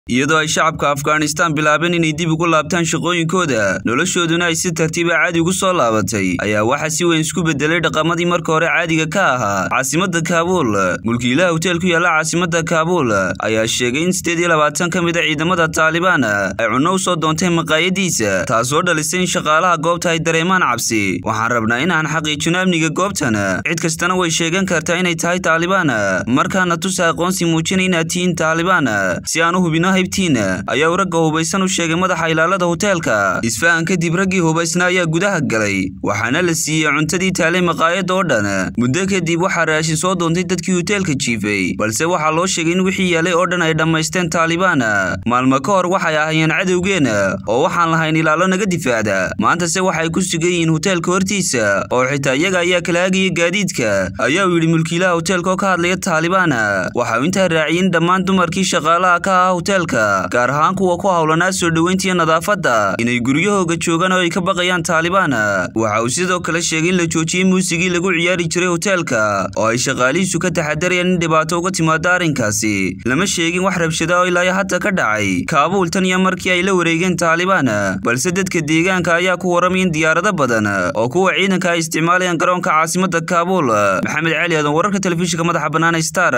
iyadoo ay shacabka afghanistan bilaabeen inay dib ugu laabtaan shaqooyinkooda noloshooduna ay si tartiiba caadi ugu soo laabatay ayaa waxaa si weyn isku bedelay dhaqamadii marka hore caadiga ka ahaa caasimada kaabuul mulkiilaha hoteel ku yaalla caasimada kaabuul ayaa sheegay in siddeed iyo labaatan ka mid a ciidamada taalibaan ay cunno u soo doontay maqaayadiisa taasoo dhalisay in shaqaalaha goobta ay dareemaan cabsi waxaan rabnaa inaan xaqiijino amniga goobtan cid kastana way sheegan kartaa inay tahay taalibaan markaana tusa aqoonsi muujina inaad tihiin taalibaan si aan u hubino haybtiina ayaa uu ragga hubaysan u sheegay madaxa ilaalada hoteelka isfahan kadib raggii hubaysna ayaa gudaha galay waxaana la siiyey cuntadii taalay maqaayadda oo dhan muddo kadib waxaa raashin soo doontay dadkii hoteelka jiifay balse waxaa loo sheegay in wixii yaalay oo dhan ay dhammaysteen taalibaan maalmo ka hor waxay ahayeen cadowgeena oo waxaan lahayn ilaalo naga difaacda maantase waxay ku sugan yihiin hoteelka hortiisa oo xitaa iyaga ayaa kala hagaya gaadiidka ayaa uu yidhi mulkiilaha hoteelka oo ka hadlaya taalibaan waxa uu intaa raaciyey in dhammaan dumarkii shaqaalaha ka ahaa hoteelka gaar ahaan kuwa ku howlanaa soo dhoweyntiiyo nadaafadda inay guryahooga joogaan oo ay ka baqayaan taalibaan waxa uu sidoo kale sheegay in la joojiyey muusigii lagu ciyaari jiray hoteelka oo ay shaqaalihiisu ka taxadarayaan in dhibaato uga timaado arrinkaasi lama sheegin wax rabshada oo ilaa hadda ka dhacay kaabuul tan iyo markii ay la wareegeen taalibaan balse dadka deegaanka ayaa ku waramay in diyaarado badan oo kuwa ciidanka ay isticmaalayaan garoonka caasimada kaabuul maxamed cali aadan wararka telefishinka madaxa bannaan star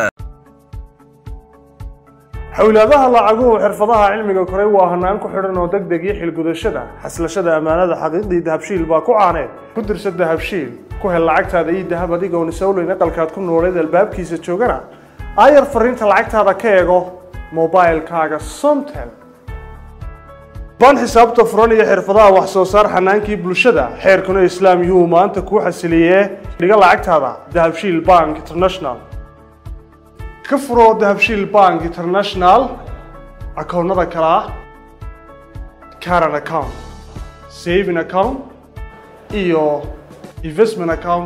xawlaadaha lacaguhu xirfadaha cilmiga koray waa hanaan ku xidhan oo deg deg iyo xilgudashada xaslashada ammaanada xaqiiqdii dahabshiil baa ku caaneed ku dirsa dahabshiil ku hel lacagtaada ii dahab adigoon isowleyn aqalkaad ku nooleed albaabkiisa joogana aayar fariinta lacagtaada ka eego mobilkaaga somtel baan xisaabta furan iyo xirfadaha wax soo saar xanaankii bulshada xeerkuna islaam yuhuu maanta kuu xasiliyee dhiga lacagtaada dahabshiil bank international ka furo dahabshiil bank international akoonnada kale ah caran account saving account iyo investment account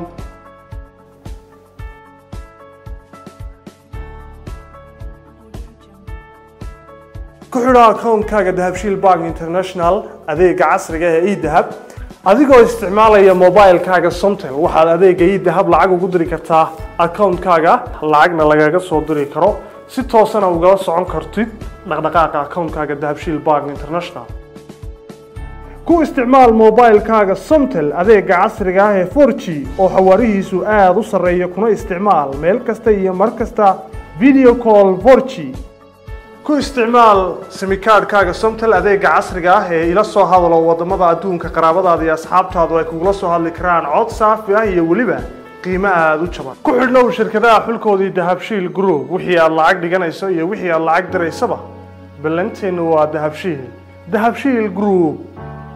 ku xidho akoonkaaga dahabshiil bank international adeega casriga ee edahab adigoo isticmaalaya mobilkaaga somtel waxaad adeega idahab lacag ugu diri kartaa akoonkaaga lacagna lagaga soo diri karo si toosana ugala socon kartid dhaqdhaqaaqa akoonkaaga dahabshiil bank international ku isticmaal mobilkaaga somtel adeega casriga ah ee for g oo xawaarihiisu aada u sarreeya kuna isticmaal meel kasta iyo mar kasta video call for g ku isticmaal simikaadhkaaga somtel adeega casriga ah ee ila soo hadalo wadamada adduunka qaraabadaada iyo asxaabtaadu ay kugula soo hadli karaan cod saafi ah iyo weliba qiimo aada u jaban ku xidhnow shirkadaha xulkoodii dahabshiil group wixii aad lacag dhiganayso iyo wixii aad lacag diraysaba ballanteennu waa dahabshiil dahabshiil group